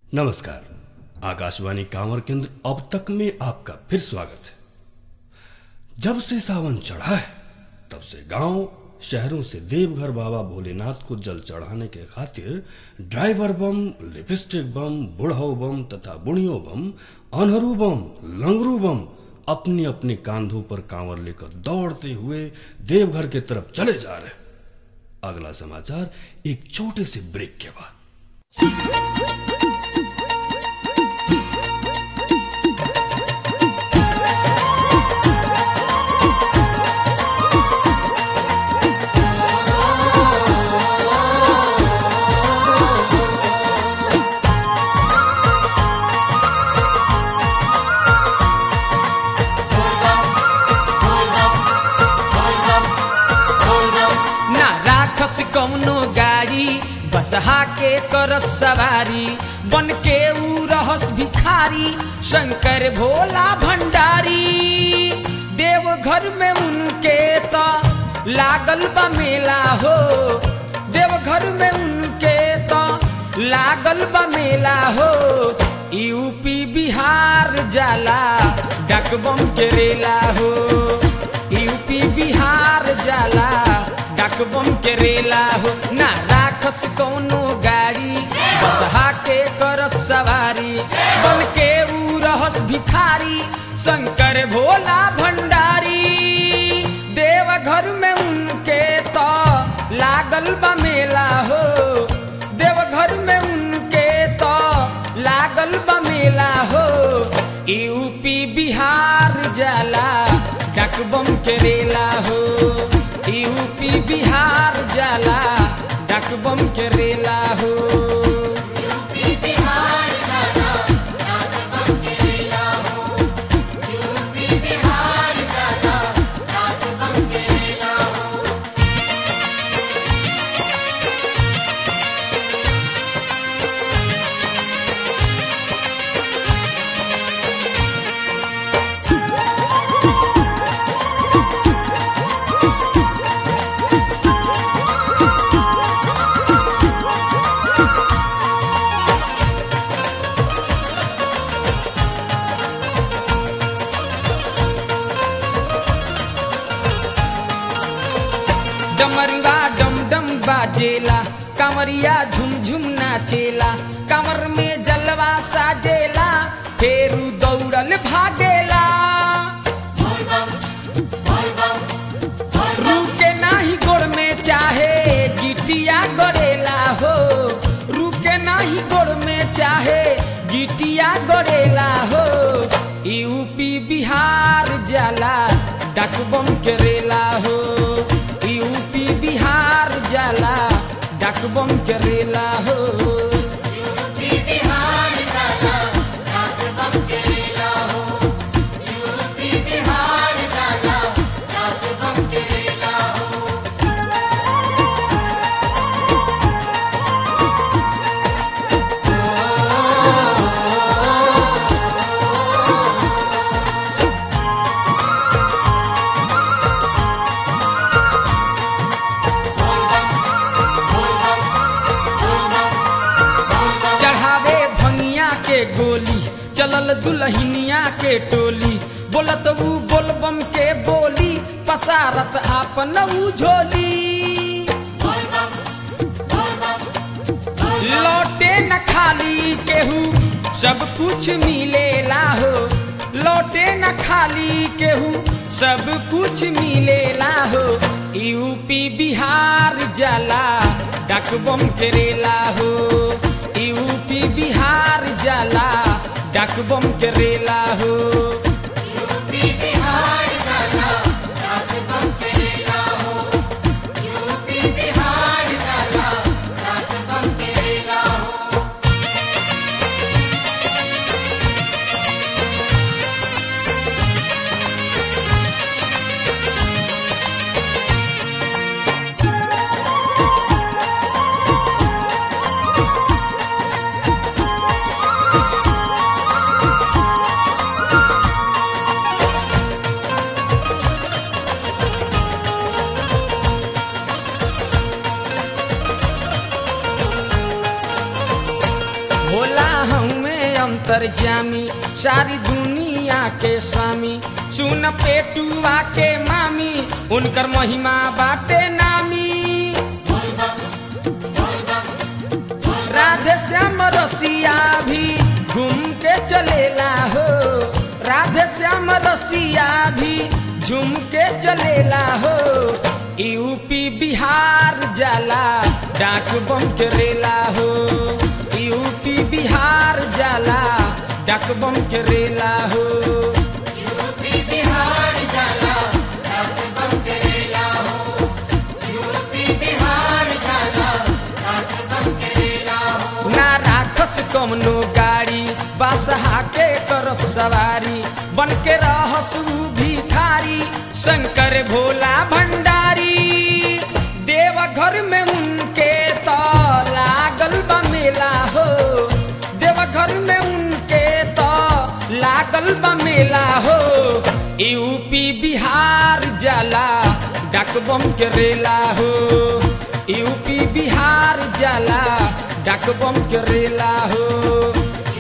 नमस्कार आकाशवाणी कांवर केंद्र अब तक में आपका फिर स्वागत है जब से सावन चढ़ा है तब से गांव शहरों से देवघर बाबा भोलेनाथ को जल चढ़ाने के खातिर ड्राइवर बम लिपस्टिक बम बुढ़ऊ बम तथा बुढ़ियों बम अनहरू बम लंगरू बम अपने अपने कांधों पर कांवर लेकर दौड़ते हुए देवघर के तरफ चले जा रहे हैं। अगला समाचार एक छोटे से ब्रेक के बाद ना राखस कौनो गाड़ी बसहा के कर सवारी बन के ऊ रहस भिखारी शंकर भोला भंडारी देव घर में उनके तो लागल बा मेला हो देव घर में उनके तो लागल बा मेला हो यूपी बिहार जाला डकबम के रेला हो यूपी बिहार जाला डकबम के रेला हो ना राखस कौनो गाड़ी बसहा के कर सवारी बन के ऊ रहस भिखारी शंकर भोला भंडारी देव घर में उनके तो लागल बा मेला हो देव घर में उनके तो लागल बा मेला हो यूपी बिहार जाला डकबम के रेला हो यूपी बिहार जाला डकबम के रेला हो डमरुआ डम डम बाजेला कमरिया झुम झुम नाचेला कमर में जलवा साजेला फेरू दौड़ल भागेला रुके नाही गोड़ में चाहे गिटिया गड़ेला हो रुके नाही गोड़ में चाहे गिटिया गड़ेला हो यूपी बिहार जाला डकबम के रेला हो यूपी बिहार जाला डकबम के रेला हो चढ़ावे भंगिया के गोली चलल दुल्हनिया के टोली बोलत ऊ बोलबम के बोली पसारत आपन ऊ झोली लौटे न खाली केहू सब कुछ मिलेला हो लौटे न खाली केहू सब कुछ मिलेला हो यूपी बिहार जाला डकबम के रेला हो यूपी बिहार जाला डकबम के रेला हो हमें अंतर्जामी सारी दुनिया के स्वामी सुन पेटुआ के मामी उनकर महिमा बाटे नामी राधे श्याम रसिया भी घूम के चलेला हो राधे श्याम रसिया भी झूम के चलेला हो यूपी बिहार जाला डाक बम के रेला हो यूपी बिहार जाला डाक बम के रेला हो यूपी बिहार जाला रात बम करेला हो यूपी बिहार जाला रात बम करेला हो ना राखस कमनो गाड़ी बासहा के कर सवारी बन के रहस ऊ भिखारी शंकर भोला भंडारी देवघर में उनके तो लागल बा मेला हो देवघर में उनके तो लागल बा मेला हो यूपी बिहार जाला डाक बम के रेला हो यूपी बिहार जाला डाक बम के रेला हो